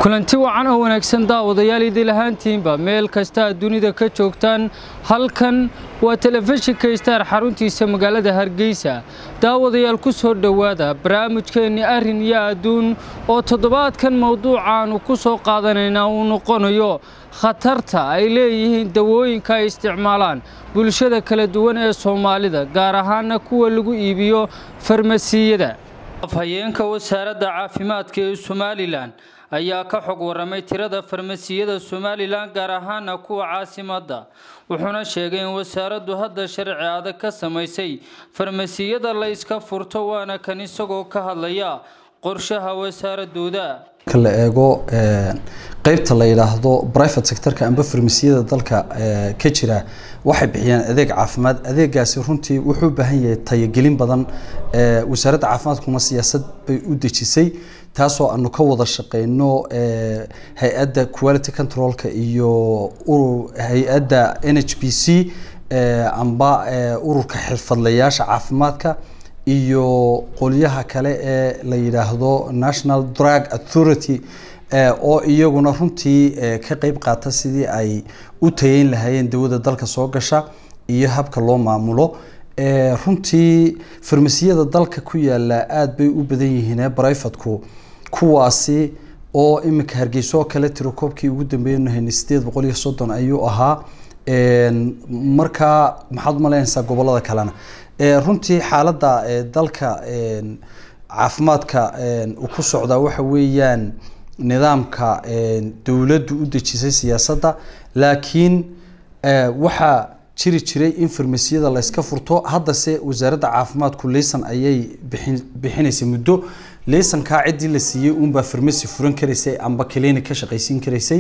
kulanti wacan oo wanaagsan daawadayaal idil ahaantiinba meel kasta aad dunida ka joogtaan halkan waa telefishinka istaar xaruntiisa magaalada hargeysa daawadayaal ku soo dhowaada barnaamijkeenni arrin iyo adduun oo toddobaadkan mowduucaannu ku soo qaadanaynaa uu noqonayo khatarta ay leeyihiin dawooyinka ay isticmaalaan bulshada kala duwan ee soomaalida gaar ahaana kuwa lagu iibiyo farmasiyada afhayeenka wasaaradda caafimaadka ee somalilan ayaa ka xog waramay tirada farmasiyada somalilan gaar ahaana kuwa caasimadda wuxuuna sheegay in wasaaraddu hadda sharci adag ka samaysay farmasiyada la iska furto waana kan isagoo ka hadlaya qorshaha wasaaradooda marka la eego qeybta la yidhaahdo private sectorka amba farmasiyada dalka ka jira waxay bixiyaan adeeg caafimaad adeegaasi runtii wuxuu u baahan yahay tayogelin badan wasaaradda caafimaadkuna siyaasad bay u dejisay taasoo aanu ka wada shaqeyno hay-adda quality controlka iyo hay-adda n h b c amba ururka xirfadlayaasha caafimaadka iyo qolyaha kale ee la yidhaahdo national drug authority oo iyaguna runtii ka qeyb qaata sidii ay u tayeyn lahaayeen dawada dalka soo gasha iyo habka loo maamulo runtii farmasiyada dalka ku yaala aada bay u badan yihiin brivatku kuwaasi oo iminka hargeyso oo kale tirokoobkii ugu dambeeyanu haynay sideed boqol iyo soddon ayuu ahaa markaa maxaad umaleynaysaa gobolada kalena runtii xaaladda dalka caafimaadka uu ku socdaa waxa weeyaan nidaamka dowladdu u dejisay siyaasadda laakiin waxaa jiri jiray in farmasiyada la yska furto haddase wasaaradda caafimaadku leysan ayay bixin bixinaysay muddo leysankaa ciddii la siiyey uunbaa farmasi furan karaysay amba clinic ka shaqaysiin karaysay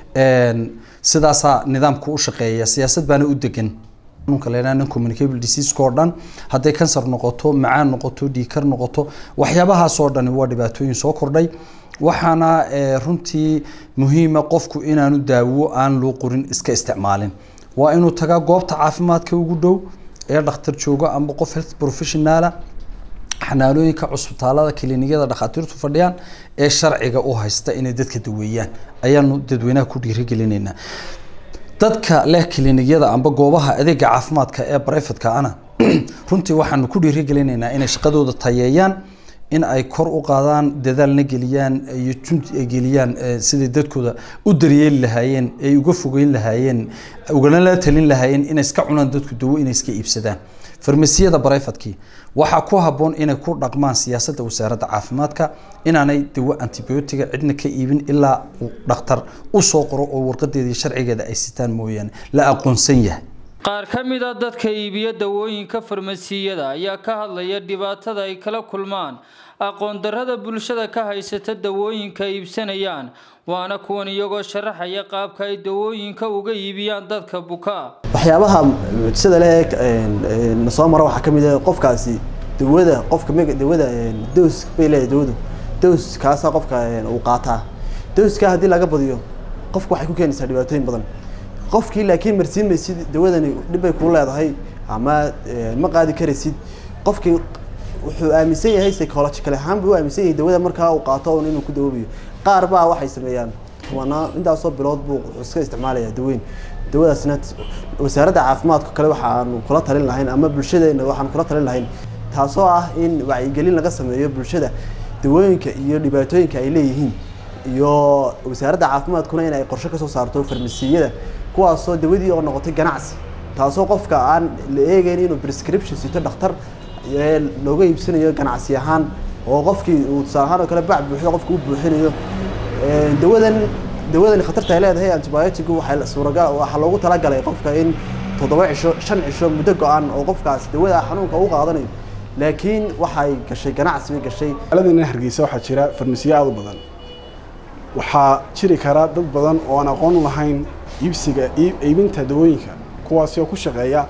sidaasaa nidaamku u shaqeeya siyaasad baana u degan xanuunka la yidhaha communicable diseaseka oo dhan hadday kansar noqoto macaan noqoto dhiikar noqoto waxyaabahaasoo dhani waa dhibaatooyin soo kordhay waxaana runtii muhiima qofku inaanu daawo aan loo qorin iska isticmaalin waa inuu tagaa goobta caafimaadka ugu dhow ee dhakhtar joogo amba qof health professionaala xanaanooyinka cusbitaalada kiliinyada dhakhaatiirtu fadhiyaan ee sharciga u haysta inay dadka daweeyaan ayaanu dadweynaha ku dhiirigelinaynaa dadka leh kiliinyada amba goobaha adeega caafimaadka ee brivatka ana runtii waxaanu ku dhiirigelinaynaa inay shaqadooda tayeeyaan in ay kor u qaadaan dadaalna geliyaan iyo jundi ay geliyaan siday dadkooda u daryeeli lahaayeen ay uga fogeyn lahaayeen ugana la talin lahaayeen inay iska cunaan dadku dawo inay iska iibsadaan farmasiyada brivatkii waxaa ku habboon inay ku dhaqmaan siyaasadda wasaaradda caafimaadka inaanay dawo antibiotiga cidna ka iibin ilaa uu dhakhtar u soo qoro oo warqadeeda iyo sharcigeeda ay sitaan mooyaane la aqoonsan yahay qaar ka mid a dadka iibiya dawooyinka farmasiyada ayaa ka hadlaya dhibaatada ay kala kulmaan aqoon darrada bulshada ka haysata dawooyinka iibsanayaan waana kuwan iyagoo sharaxaya qaabka ay dawooyinka uga iibiyaan dadka buka waxyaabaha sida le na soo mara waxaa ka mid ah qofkaasi dawada qofka mega dawada dos bay leedahay dawadu dos kaasaa qofka uu qaataa doska haddii laga badiyo qofka waxay ku keenaysaa dhibaatooyin badan qofkii laakiin marsiin maysid dawadani dhibbay kuu leedahay ama ma qaadi karaysid qofkii wuxuu aaminsan yahay psychological ahaan buu aaminsan yahay dawada markaa uu qaato un inuu ku dawoobayo qaar baa waxay sameeyaan kumanaa intaasoo bilood buu iska isticmaalaya daweyn dawadaasna wasaaradda caafimaadka kale waxaanu kula talin lahayn ama bulshadeena waxaanu kula talin lahayn taasoo ah in wacyigelin laga sameeyo bulshada dawooyinka iyo dhibaatooyinka ay leeyihiin iyo wasaaradda caafimaadkuna in ay qorshe kasoo saarto farmasiyada kuwaasoo dawadii oo noqotay ganacsi taasoo qofka aan la eegeyn inuu prescription sito dhakhtar looga iibsanayo ganacsi ahaan oo qofkii uu tusaale ahaan oo kale bac buuxdo qofka u buuxinayo dawadan dawadani khatarta ay leedahay antibiotigu waxay suuragal waxaa loogu talagalay qofka in toddoba cisho shan cisho muddo go-an oo qofkaas dawada xanuunka u qaadanayo laakiin waxay gashay ganacsi bay gashay magaaladana hargeysa waxaa jira farmasiyo aada u badan waxaa jiri kara dad badan oo aan aqoon u lahayn iibsiga iibinta dawooyinka kuwaasi oo ku shaqeeya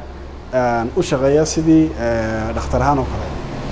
u shaqeeya sidii dhakhtar ahaan oo kale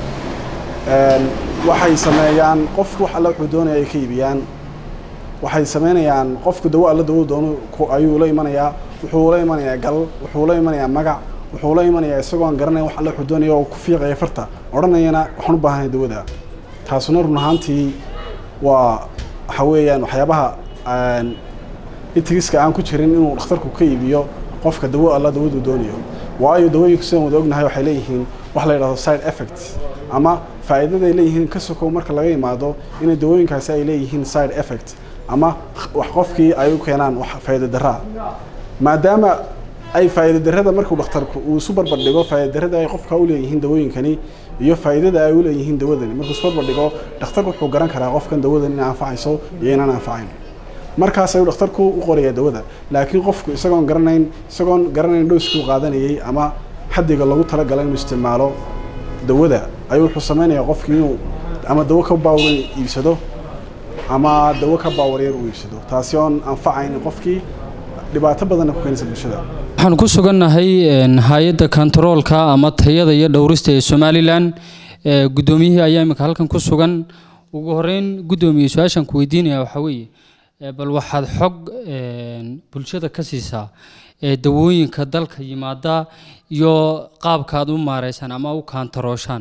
waxay sameeyaan qofku wax alle wuxuu doonaya ay ka iibiyaan waxay sameynayaan qofku dawo alla dawo doono ayuu la imanayaa wuxuu la imanayaa gal wuxuu la imanayaa magac wuxuu la imanayaa isagoo aan garanayn wax alle wuxuu doonaya oo ku fiiqaya farta odhanayana waxaan u baahanahay dawada taasuna run ahaantii waa waxa weeyaan waxyaabaha itigiska aan ku jirin inuu dhakhtarku ka iibiyo qofka dawo alla dawadu doonayo waayo dawooyinku sidaan wada ognahay waxay leeyihiin wax la yidhahdo side effects ama faa'iidaday leeyihiin ka sokow marka laga imaado inay dawooyinkaasi ay leeyihiin side effect ama wax qofkii ay u keenaan wax faa'iido daraa maadaama ay faa'iido darrada markuu dhakhtarku uu isu barbar dhigo faa'iido darrada ay qofka u leeyihiin dawooyinkani iyo faa'iidada ay u leeyihiin dawadani markuu isu barbar dhigo dhakhtarku wuxuu garan karaa qofkan dawadan inay anfacayso iyo inaan anfacayn markaas ayuu dhakhtarku u qorayaa dawada laakiin qofku isagoon garanayn isagoon garanayn dhowskii u qaadanayay ama xaddiga lagu talagalay inuu isticmaalo dawada ayuu wuxuu samaynayaa qofkii inuu ama dawo ka baawran iibsado ama dawo ka baawaryar uu iibsado taasi oon anfacayn qofkii dhibaato badanna ku keenaysa bulshada waxaan ku sugannahay hay-adda kontaroolka ama tayada iyo dhowrista ee somalilan guddoomiyihii ayaa imika halkan ku sugan ugu horeyn guddoomiye su-aashaan ku weydiinaya waxaa weeye bal waxaad xog bulshada ka siisaa dawooyinka dalka yimaada iyo qaabka aad u maareysaan ama u kaantarooshaan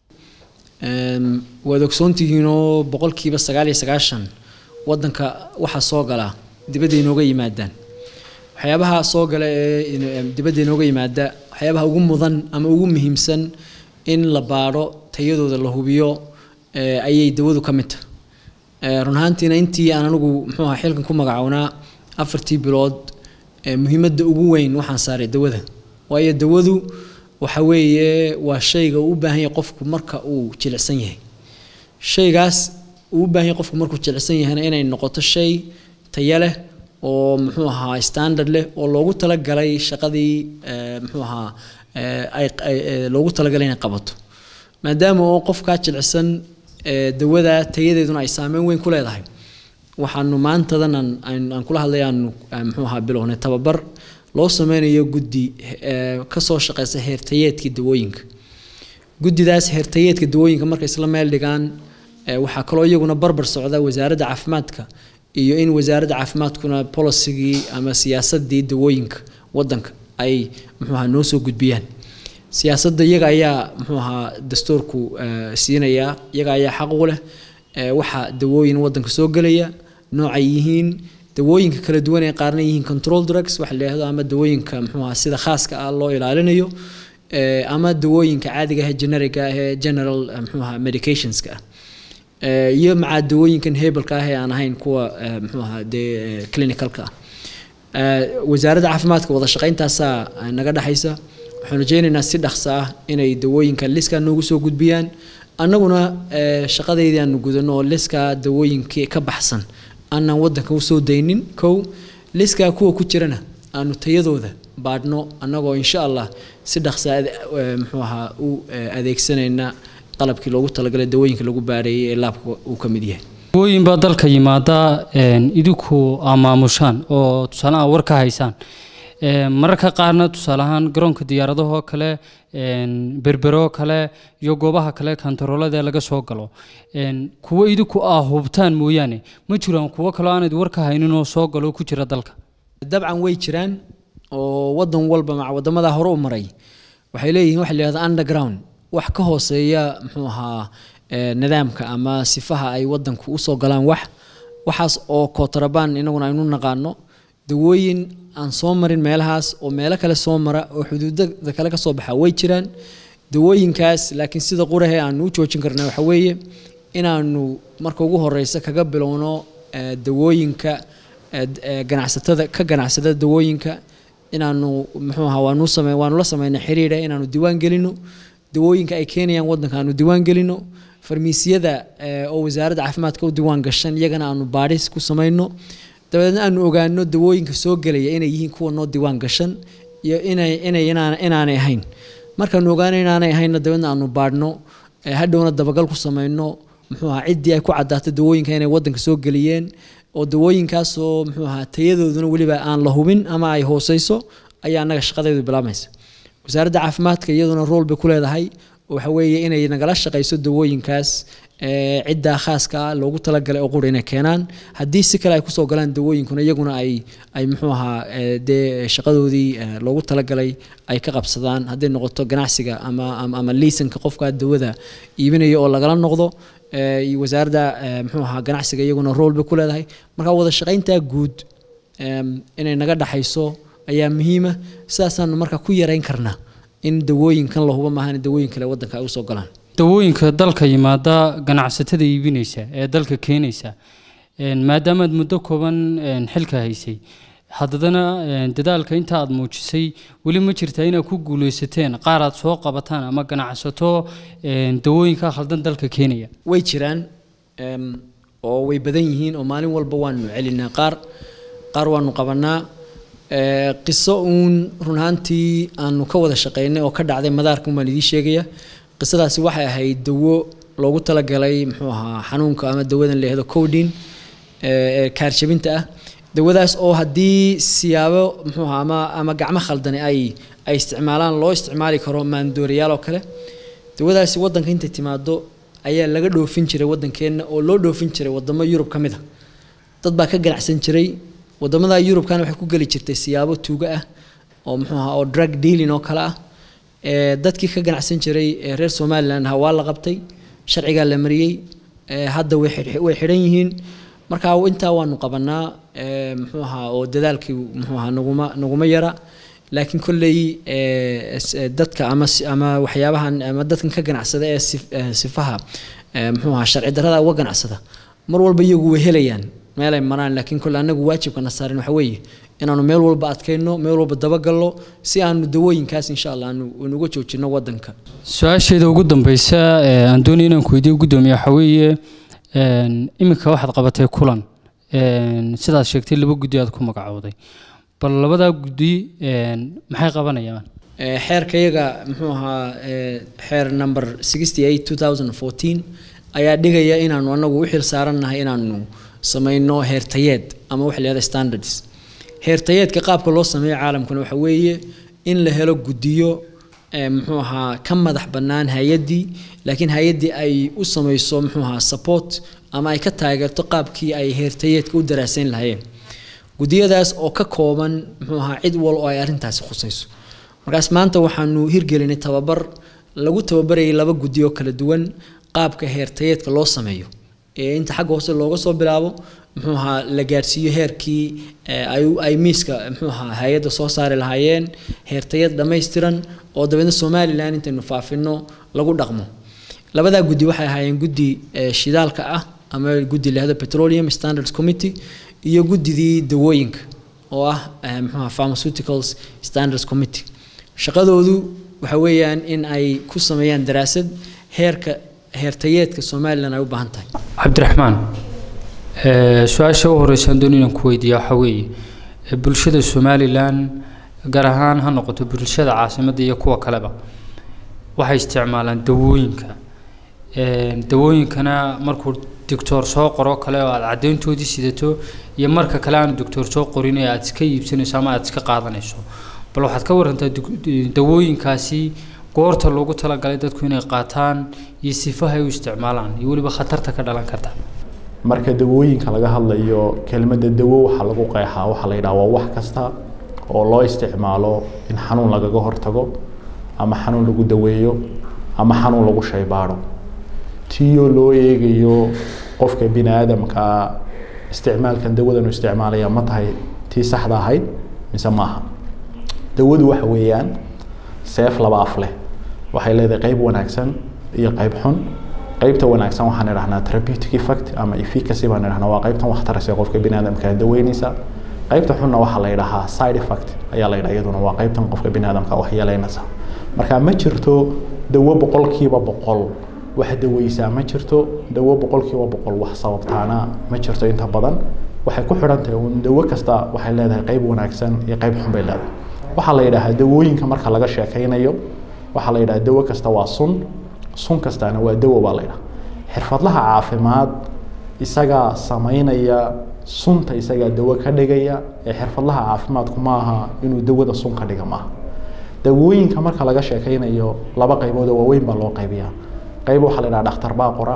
waad ogsoontihiinoo boqolkiiba sagaal iyo sagaashan wadanka waxaa soo gala dibadda inooga yimaadaan waxyaabaha soo gala ee dibadda inooga yimaada waxyaabaha ugu mudan ama ugu muhiimsan in la baadho tayadooda la hubiyo ayay dawadu ka mid tahay run ahaantiina intii aan anigu muxuu aha xilkan ku magacownaa afartii bilood muhiimadda ugu weyn waxaan saaray dawada waayo dawadu waxa weeye waa shayga uu u baahan yahay qofku marka uu jilicsan yahay shaygaas uu u baahan yahay qofku markuu jilicsan yahayna inay noqoto shay tayo leh oo muxuu ahaa standard leh oo loogu talagalay shaqadii muxuu ahaa loogu talagalay inay qabato maadaama oo qofkaa jilicsan dawada tayadeeduna ay saameyn weyn ku leedahay waxaanu maantadan aan kula hadlay aanu muxuu ahaa bilownay tababar loo sameynayo guddi kasoo shaqeysa heertayeedka dawooyinka guddidaas heertayeedka dawooyinka markay isla meel dhigaan waxaa kaloo iyaguna barbar socda wasaaradda caafimaadka iyo in wasaaradda caafimaadkuna policygii ama siyaasadii dawooyinka wadanka ay muxuu ahaa noo soo gudbiyaan siyaasadda iyaga ayaa muxuu ahaa dastuurku siinaya iyaga ayaa xaq u leh waxa dawooyin wadanka soo gelaya noocay yihiin dawooyinka kala duwan ee qaarna yihiin control drugs waxa la yidhahdo ama dawooyinka muxuu ahaa sida khaaska ah loo ilaalinayo ama dawooyinka caadiga ah ee generiga ah ee general muxuu ahaa medicationska ah iyo macaa dawooyinkan hebelka ah ee aan ahayn kuwa muxuu ahaa dee clinicalka ah wasaaradda caafimaadka wada shaqayntaasaa naga dhexaysa waxaan rajeynaynaa si dhaqso ah inay dawooyinka liska noogu soo gudbiyaan annaguna shaqadeydii aanu gudano oo liska dawooyinkii ka baxsan aanaan wadanka usoo daynin kow liskaa kuwa ku jirana aanu tayadooda baadhno annagoo insha allah si dhaqsa muxuu ahaa u adeegsanayna qalabkii loogu talagalay dawooyinka lagu baareeyay ee laabka uu ka mid yahay dawooyin baa dalka yimaada idinku amaamushaan oo tusaale aan war ka haysaan mararka qaarna tusaale ahaan garoonka diyaaradahoo kale berberoo kale iyo goobaha kale kantaroolada laga soo galo kuwo idinku aa hubtaan mooyaane ma jiraan kuwo kaloo aanad war ka haynin oo soo galo ku jira dalka dabcan way jiraan oo wadan walba maca wadamada hore u maray waxay leeyihiin waxa la yihahda underground wax ka hooseeya muxuu ahaa nidaamka ama sifaha ay wadanku usoo galaan wax waxaas oo kootarabaan inaguna aynu naqaano dawooyin aan soo marin meelahaas oo meelo kale soo mara oo xuduudada kale kasoo baxa way jiraan dawooyinkaas laakiin sida qurahe aanu u joojin karna waxa weeye inaanu marka ugu horeysa kaga bilowno dawooyinka ganacsatada ka ganacsada dawooyinka inaanu muxuu ahaa waanu same waanu la sameynay xiriira inaanu diiwaan gelino dawooyinka ay keenayaan wadanka aanu diiwaan gelino farmiisiyada oo wasaaradda caafimaadka u diiwaan gashan iyagana aanu baadhis ku samayno dabadeedna aanu ogaano dawooyinka soo gelaya inay yihiin kuwa noo diiwaan gashan iyo inay inay inaanay ahayn markaanu ogaano inaanay ahaynna dabeedna aanu baadhno hadhowna dabagal ku samayno muxuu ahaa ciddii ay ku caddaato dawooyinka inay wadanka soo geliyeen oo dawooyinkaasoo muxuu ahaa tayadooduna weliba aan la hubin ama ay hooseyso ayaa annaga shaqadeedu bilaamaysa wasaaradda caafimaadka iyaduna rool bay ku leedahay waxa weeye inay nagala shaqayso dawooyinkaas ee, ciddaa khaaska ah loogu talagalay oo qura inay keenaan haddii si kale ay kusoo galaan dawooyinkuna iyaguna ay ay muxuu ahaa ee, dee shaqadoodii ee, loogu talagalay ay ka qabsadaan hadday noqoto ganacsiga ama ama, ama liisanka qofka dawada iibinaya oo lagala noqdo ee, iyo wasaaradda ee, muxuu ahaa ganacsiga iyaguna rool bay ku leedahay marka wada shaqayntaa guud em, inay naga dhaxayso ayaa muhiima sidaasaanu marka ku yarayn karnaa in dawooyinkan la hubo maahan dawooyin kale wadanka ay usoo galaan dawooyinka dalka yimaada ganacsatada iibinaysa ee dalka keenaysa een, maadaama aad muddo kooban een, xilka haysay haddana een, dadaalka inta aad muujisay weli ma jirtaa inaad ku guuleysateen qaar aad soo qabataan ama ganacsato een, dawooyinka khaldan dalka keenaya way jiraan em, oo way badan yihiin oo maalin walba waanu celinaa qaar qaar waanu qabanaa ee, qiso uun run ahaantii aanu ka wada shaqaynay oo ka dhacday madaarka umaan idiin sheegaya qisadaasi waxay ahayd dawo loogu talagalay muxuu ahaa xanuunka ama dawadan la yihahdo codin ee kaarjabinta ah dawadaas oo haddii siyaabo muxuu ahaa ama ama gacmo khaldani ay ay isticmaalaan loo isticmaali karo maandooriyaal oo kale dawadaasi wadanka intay timaado ayaa laga dhoofin jiray wadankeenna oo loo dhoofin jiray wadamo yurub ka mid a dad baa ka ganacsan jiray wadamada yurubkana waxay ku geli jirtay siyaabo tuuga ah oo muxuu ahaa oo drug dealing oo kale ah ee dadkii ka ganacsan jiray ee reer somaliland ahaa waa la qabtay sharcigaa la mariyey ee hadda way xidh- way xidhan yihiin marka intaa waanu qabanaa ee muxuu ahaa oo dadaalkii muxuu ahaa naguma naguma yara laakiin kolley ee s- ee dadka ama si- ama waxyaabahan ama dadkan ka ganacsada ee sif- ee sifaha ee muxuu ahaa sharci darrada uga ganacsada mar walba iyagu way helayaan meelay maraan laakiin kolle anagu waajibkana saarin waxa weeye inaanu meel walba adkayno meel walba dabagalno si aanu dawooyinkaas insha allah aanu unuga joojino wadanka su-aasheeda ugu dambeysa ee aan doonaya inaan ku weydiiyo gudoomiye waxaa weeye een, iminka waxaad qabatay kulan een, sidaad sheegtay laba guddi aad ku magacowday bal labadaa guddi een, maxay qabanayaan Ee, xeerkayaga muxuu ahaa ee, xeer number 68 2014 ayaa dhigaya inaanu anagu u xil saarannahay inaanu samayno heertayeed ama waxa la yihahda standards heertayeedka qaabka loo sameeyo caalamkuna waxa weeye in la helo guddiyo ee, muxuu ahaa ka madax bannaan hay-addii laakiin hay-addii ay u samayso muxuu ahaa support ama ay ka taageerto qaabkii ay heertayeedka u daraasayn lahayeen guddiyadaas oo ka kooban muxuu ahaa cid wal oo ay arrintaasi khusayso markaas maanta waxaanu hirgelinay tababar lagu tababarayay laba guddi oo kala duwan qaabka heertayeedka loo sameeyo ee inta xagga hoose looga soo bilaabo muxuu ahaa la gaarsiiyo heerkii ee, ay ay miiska muxuu ahaa hay-adda soo saari lahaayeen heertayad dhammaystiran oo dabeedna somalilan intaynu faafino lagu dhaqmo labadaa guddi waxay ahaayeen guddi ee, shidaalka ah ama guddi lahado petroleum standards committee iyo guddidii dawooyinka oo ah eh, muxuu ahaa pharmaceuticals standards committee shaqadoodu waxa weeyaan in ay ku sameeyaan daraasad heerka heertayeedka somalilan ay u baahan tahay cabdiraxmaan ee, su-aasha u horeysa aan doonaya inaan ku weydiiya waxaa weeye ee, bulshada somalilan gaar ahaan ha noqoto bulshada caasimadda iyo kuwa kaleba waxay isticmaalaan dawooyinka Een, dawooyinkana markuu doctor soo qoro kale oo aad caddeyntoodii sidato iyo marka kale aanu doctor soo qorin ee aad iska iibsanayso ama aad iska qaadanayso bal waxaad ka warantaa dug- dawooyinkaasi goorta loogu talagalay dadku inay qaataan iyo sifaha ay u isticmaalaan iyo weliba khatarta ka dhalan karta marka dawooyinka laga hadlayo kelmadda dawo waxaa lagu qeexaa waxaa la yidhaha waa wax kasta oo loo isticmaalo in xanuun lagaga hortago ama xanuun lagu daweeyo ama xanuun lagu shaybaadho tiyoo loo eegayo qofka bini aadamka isticmaalkan dawadan uu isticmaalaya ma tahay tii saxda ahayd mise maaha dawadu waxa weeyaan seef laba af leh waxay leedahay qayb wanaagsan iyo qayb xun qaybta wanaagsan waxaan idhahnaa therapeutic effect ama efficacy baan idhahnaa waa qaybtan wax taraysa qofka bini aadamka daweynaysa qaybta xunna waxaa la yidhahaa side effect ayaa la yidhaha iyaduna waa qaybtan qofka bini aadamka wax yeelaynaysa marka ma jirto dawo boqolkiiba boqol wax daweysaa ma jirto dawo boqolkiiba boqol wax sababtaana ma jirto inta badan waxay ku xidhan tahay uun dawo kasta waxay leedahay qayb wanaagsan iyo qayb xun bay leedahay waxaa la yidhaahaa dawooyinka marka laga sheekaynayo waxaa la yidhaha dawo kasta waa sun sun kastaana waa dawo baa la yidhaha xirfadlaha caafimaad isagaa samaynaya sunta isagaa dawo ka dhigaya ee xirfadlaha caafimaadku maaha inuu dawada sun ka dhiga maaha dawooyinka marka laga sheekaynayo laba qaybood oo waaweyn baa loo qaybiyaa qayb waxaa la yidhaha dhakhtar baa qora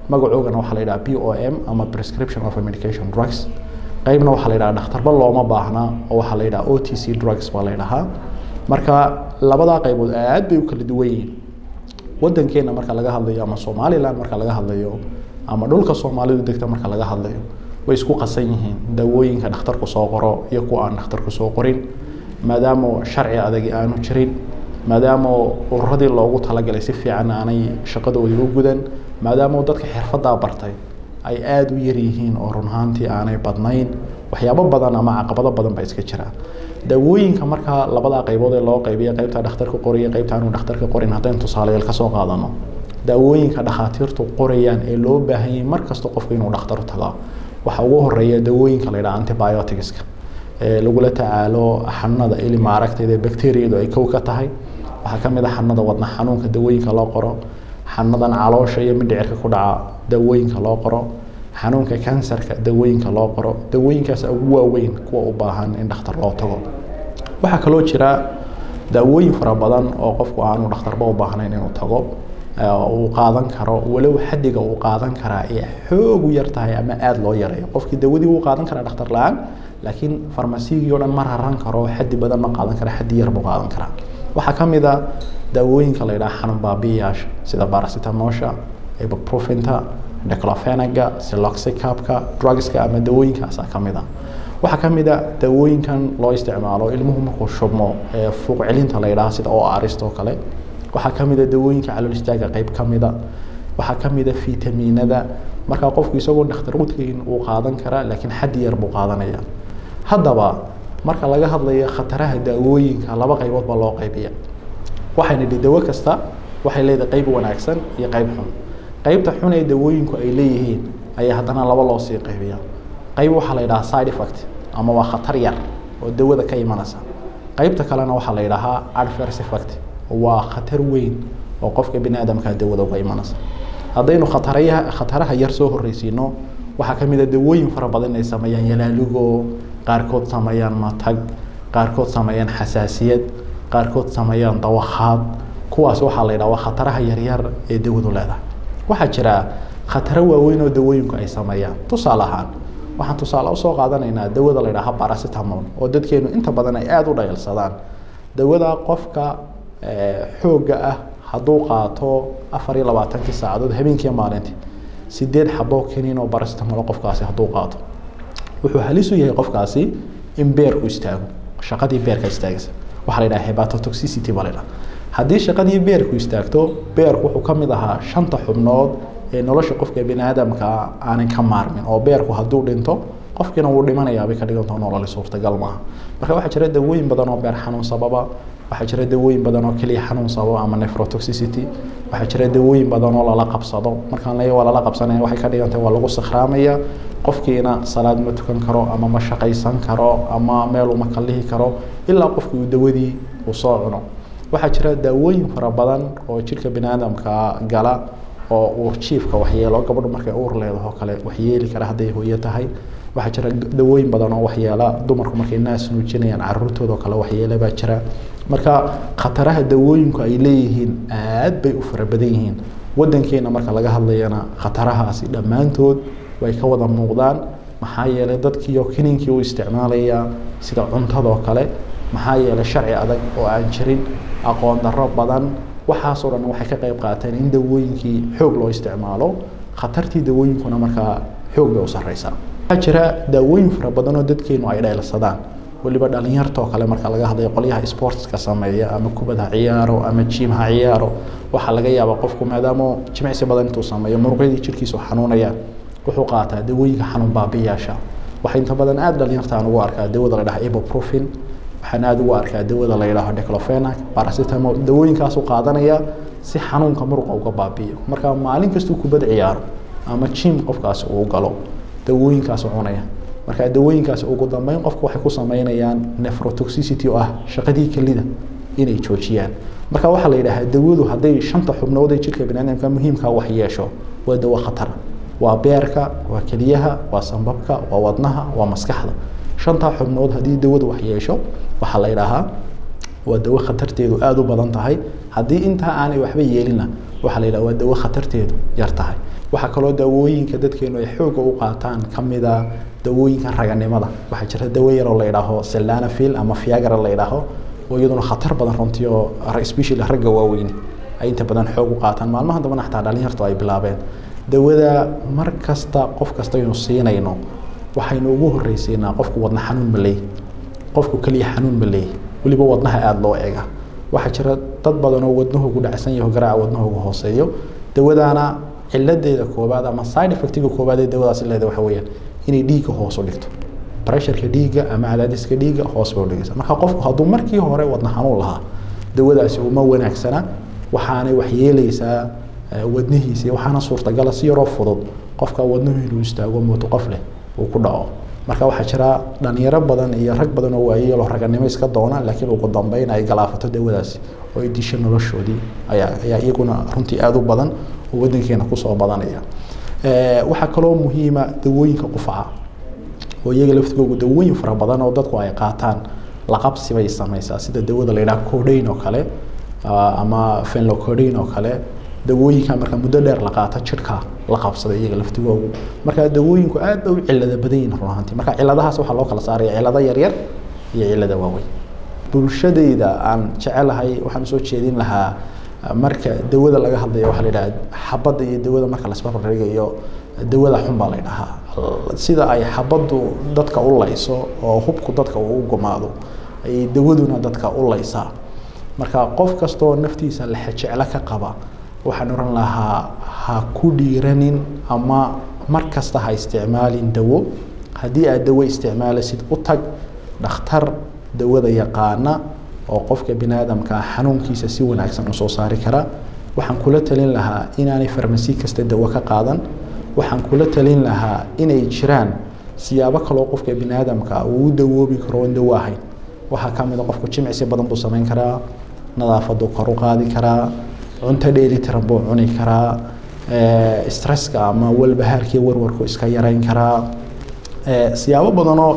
magacoogana waxaa la yidhaha p o m ama prescription of medication drugs qaybna waxaa la yidhaha dhakhtarba looma baahna oo waxaa la yidhaha o t c drugs baa la yidhahaa marka labadaa qaybood aad bay u kala duwan yihiin wadankeena marka laga hadlayo ama somaliland marka laga hadlayo ama dhulka soomaalidu degta marka laga hadlayo way isku qasan yihiin daawooyinka dhakhtarku soo qoro iyo kuwa aan dhakhtarku soo qorin maadaama sharci adagi aanu jirin maadaama ururadii loogu talagalay si fiican aanay shaqadoodii u gudan maadaama dadka xirfadaa bartay ay aada u yar yihiin oo run ahaantii aanay badnayn waxyaabo badan ama caqabado badan baa iska jira daawooyinka markaa labadaa qaybood ee loo qaybiya qaybta dhakhtarka qoriya qaybta aanu dhakhtarka qorin haddaynu tusaalayaal kasoo qaadano daawooyinka dhakhaatiirtu qorayaan ee loo baahan yahay mar kasta qofku inuu dhakhtar tagaa waxaa ugu horeeya daawooyinka la yidhaha antibioticska ee lagula tacaalo xanuunada ili maaragtayda bacteriyadu ay kow ka tahay waxaa ka mid a xanuunada wadna xanuunka daawooyinka loo qoro xanuunadan caloosha iyo mindhicirka ku dhaca daawooyinka loo qoro xanuunka kansarka daawooyinka loo qoro daawooyinkaas ugu waaweyn kuwa u baahan in dhakhtar loo tago waxaa kaloo jira daawooyin fara badan oo qofku aanu dhakhtarba u baahnayn inuu tago uu qaadan karo walow xadiga uu qaadan karaa ee xoog u yar tahay ama aada loo yareeyo qofkii dawadii wuu qaadan karaa dhakhtar la-aan laakiin farmasigii o dhan ma raran karo xadi badan ma qaadan kara xadi yar buu qaadan karaa waxaa ka mid a daawooyinka la yidhaha xanuun baabiyayaasha sida barasitamosha ibuprofinta declofenaga siloxicapka drugska ama daawooyinkaasaa ka mid a waxaa ka mid a daawooyinkan loo isticmaalo ilmuhu markuu shubmo ee fuuq celinta la yidhaha sida o arist oo kale waxaa ka mid a daawooyinka calool istaaga qayb ka mid a waxaa ka mid a fitamiinada markaa qofku isagoo dhakhtar udkayn uu qaadan karaa laakiin xaddi yar buu qaadanaya haddaba marka laga hadlayo khataraha daawooyinka laba qaybood baa loo qaybiya waxayna dhi dawo kasta waxay leedahay qayb wanaagsan iyo qayb xun qaybta xun ee daawooyinku ay leeyihiin ayaa haddana laba loo sii qaybiya qayb waxaa la yidhahaa side effect ama waa khatar yar oo dawada ka imanaysa qaybta kalena waxaa la yidhahaa adverse effect waa khatar weyn oo qofka bini aadamka dawada uga imanaysa haddaynu khatarayaha khataraha yar soo horreysiino waxaa ka mid a dawooyin fara badan inay sameeyaan yalaaligo qaarkood sameeyaan matag qaarkood sameeyaan xasaasiyad qaarkood sameeyaan dawakhaad kuwaas waxaa la yidhaha waa khataraha yaryar ee dawadu leedahay waxaa jira khataro waaweyn oo dawooyinku ay sameeyaan tusaale ahaan waxaan tusaale usoo qaadanaynaa dawada la yidhaha baracetamol oo dadkeenu inta badan ay aada u dhayalsadaan dawada qofka xoogga ah hadduu qaato afar iyo labaatankii saacadood habeenkii maalintii sideed xabo kaniin oo baracetamol qofkaasi hadduu qaato wuxuu halis u yahay qofkaasi in beerku istaago shaqadii beerka istaagaysa waxaa la yidhaha hepatotoxicity baa la yidhaha haddii shaqadii beerku istaagto beerku wuxuu ka mid ahaa shanta xubnood ee nolosha qofka bini aadamka aanan ka maarmin oo beerku hadduu dhinto qofkiina wuu dhimanayaa bay ka dhigantao nololi suurtagal maaha marka waxaa jira dawooyin badan oo beer xanuun sababa waxaa jira dawooyin badan oo keliya xanuun sababa ama nephrotoxicity waxaa jira dawooyin badan oo lala qabsado markaan leeyahay waa lala qabsanaya waxay ka dhigantahay waa lagu sakhraamaya qofkiina salaad ma tukan karo ama ma shaqaysan karo ama meel uma kallihi karo ilaa qofkii uu dawadii uu soo cuno waxaa jira daawooyin fara badan oo jidhka bini aadamka gala oo uur jiifka waxyeelo gabadhu markay uur leedaho kale waxyeeli kara hadday hooyo tahay waxaa jira dawooyin badan oo waxyeela dumarku markay naas nuujinayaan caruurtooda oo kale waxyeele baa jira marka khataraha dawooyinku ay leeyihiin aad bay u fara badan yihiin wadankeena marka laga hadlayana khatarahaasi dhammaantood way ka wada muuqdaan maxaa yeelay dadkiiyo kininkii u isticmaalaya sida cuntadoo kale maxaa yeelay sharci adag oo aan jirin aqoon darro badan waxaasoo dhan waxay ka qayb qaateen in dawooyinkii xoog loo isticmaalo khatartii dawooyinkuna markaa xoog bay u sarreysaa waxaa jira daawooyin fara badan oo dadkeenu ay dheelsadaan weliba dhalinyartoo kale marka laga hadlayo qolyaha sportska sameeya ama kubad ha ciyaaro ama jim ha ciyaaro waxaa laga yaabaa qofku maadaama jimicsi badan intuu sameeyo muruqyadii jirkiisu xanuunayaan wuxuu qaataa dawooyinka xanuun baabiyaasha waxaa inta badan aada dhalinyartaan ugu arkaa dawada la dhaha ibuprofin waxaan aada ugu arkaa dawada la yidhaaho declofenac paracetamol dawooyinkaasu qaadanaya si xanuunka muruqa uga baabi'iyo marka maalin kastuu kubad ciyaaro ama jim qofkaasi uu galo dawooyinkaasu cunaya marka dawooyinkaasi ugu dambeyn qofku waxay ku sameynayaan nephrotoxicity oo ah shaqadii kelida inay joojiyaan marka waxaa la yidhaahaa dawadu hadday shanta xubnood ee jidhka biniaadamka muhiimka wax yeesho waa dawo khatar waa beerka waa keliyaha waa sambabka waa wadnaha waa maskaxda shantaa xubnood haddii dawadu wax yeesho waxaa la yidhaahaa waa dawo khatarteedu aada u badan tahay haddii intaa aanay waxba yeelina waxaa la yidhaha waa dawo khatarteedu yar tahay waxaa kaloo dawooyinka dadkeenu ay xooga u qaataan ka mida dawooyinka raganimada waxaa jira dawo yaroo la yidhaaho selanafil ama fiagra la yidhaaho oo iyaduna khatar badan runtii oo especially ragga waaweyn ay inta badan xoog u qaataan maalmahan dambana xataa dhalinyartu ay bilaabeen dawada mar kasta qof kasta aynu siinayno waxaynu ugu horreysiinaa qofku wadna xanuun ma leeyahy qofku keliya xanuun ma leeyahy weliba wadnaha aada loo eega waxaa jira dad badan oo wadnahoogu dhacsan yaho garaaca wadnahoogu hooseeyo dawadaana ciladeeda koobaad ama side effectiga koobaad ee dawadaasi leedahay waxa weeyaan inay dhiigga hoos u dhigto pressureka dhiigga ama cadaadiska dhiigga hoos bay u dhigaysa marka qofku hadduu markii hore wadna xanuun lahaa dawadaasi uma wanaagsana waxaanay waxyeelaysaa wadnihiisa waxaana suurtagala si yaroo fudud qofka wadnuhu inuu istaago mooto qof leh uu ku dhaco marka waxaa jira dhalinyaro badan iyo rag badan oo waayelo raganimo iska doona laakiin ugu dambeyn ay galaafato dawadaasi oo ay disho noloshoodii ayaa ayaa iyaguna runtii aada u badan oo wadankeena kusoo badanaya waxaa kaloo muhiima dawooyinka qufaca oo iyaga laftigoogu dawooyin fara badan oo dadku ay qaataan laqabsi bay samaysaa sida dawada la yidhaha codain oo kale ama fenlocodain oo kale dawooyinka marka muddo dheer la qaato jidhka la qabsada iyaga laftigoogu marka dawooyinku aad bay u cilada badan yihin run ahaantii marka ciladahaas waxaa loo kala saaraya cilado yaryar iyo cilada waaweyn bulshadayda aan jecelahay waxaan usoo jeedin lahaa marka dawada laga hadlayo waxaa la yidhaha xabadda iyo dawada marka lasbarbardhigayo dawada xun baa la yidhahaa sida ay xabaddu dadka u layso oo hubku dadka uu u gumaado ayay dawaduna dadka u laysaa marka qof kastoo naftiisa lexejeclo ka qaba waxaan oran lahaa ha ku dhiiranin ama mar kasta ha isticmaalin dawo haddii aad dawo isticmaalasid u tag dhakhtar dawada yaqaana oo qofka bini aadamkaa xanuunkiisa si wanaagsan usoo saari kara waxaan kula talin lahaa inaanay farmasi kasta dawo ka qaadan waxaan kula talin lahaa inay jiraan siyaabo kaloo qofka bini aadamka uu u dawoobi karo oon dawo ahayn waxaa ka mid a qofku jimicsi badan buu samayn karaa nadaafadu kor u qaadi karaa cunto dheelitiran buu cuni karaa stresska ama walbahaarkii warwarku iska yarayn karaa siyaabo badanoo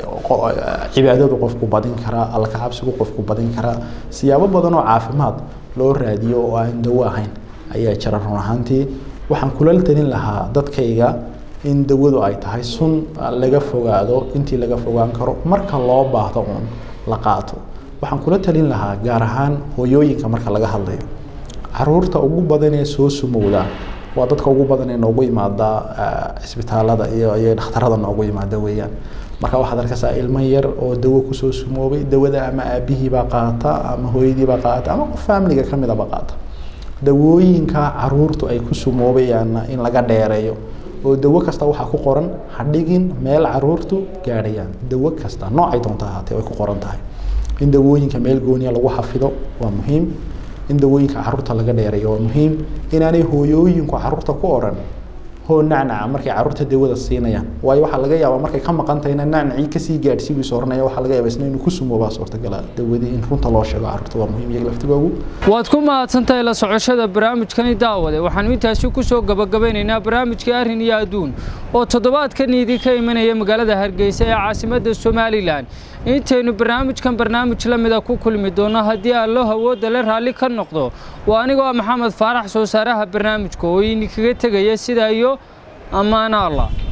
cibaadadu qofku badin karaa alkacabsigu qofku badin karaa siyaabo badanoo caafimaad loo raadiyo oo aan dawo ahayn ayaa jira run ahaantii waxaan kula talin lahaa dadkayga in dawadu ay tahay sun laga fogaado intii laga fogaan karo marka loo baahdo uun la qaato waxaan kula talin lahaa gaar ahaan hooyooyinka marka laga hadlayo caruurta ugu badan ee soo sumowda waa dadka ugu badan ee noogu yimaada cisbitaalada iyo iyo dhakhtarada noogu yimaada weeyaan marka waxaad arkaysaa ilmo yar oo dawo kusoo sumoobay dawada ama aabihiibaa qaata ama hooyadiibaa qaata ama qof faamiliga ka midaba qaata dawooyinka caruurtu ay ku sumoobayaanna in laga dheereeyo oo dawo kasta waxaa ku qoran ha dhigin meel caruurtu gaadhayaan dawo kasta noocay doonta ahaatee way ku qoran tahay in dawooyinka meel gooniya lagu xafido waa muhiim in dawooyinka caruurta laga dheereeyo waa muhiim inaanay hooyooyinku caruurta ku oran hoo nacnaca markay caruurta dawada siinayaan waayo waxaa laga yaabaa markay ka maqan tahayna nacnacii kasii gaadhsii buu sooranaya waxaa laga yaabaa isna inuu ku sumoobaa suurtagala dawadii in runta loo sheego caruurta waa muhiim iyaga laftigoogu waad ku mahadsantahay la socoshada barnaamijkani daawade waxaanu intaasi ku soo gabagabeynaynaa barnaamijkii arrin iyo adduun oo toddobaadkan idinka imanaya magaalada hargeysa ee caasimadda somalilan intaynu barnaamijkan barnaamij la mida ku kulmi doono haddii allo hawooda le raalli ka noqdo waa anigoo ah maxamed faarax soo saaraha barnaamijka oo idinkaga tegaya sidaa iyo ammaano allah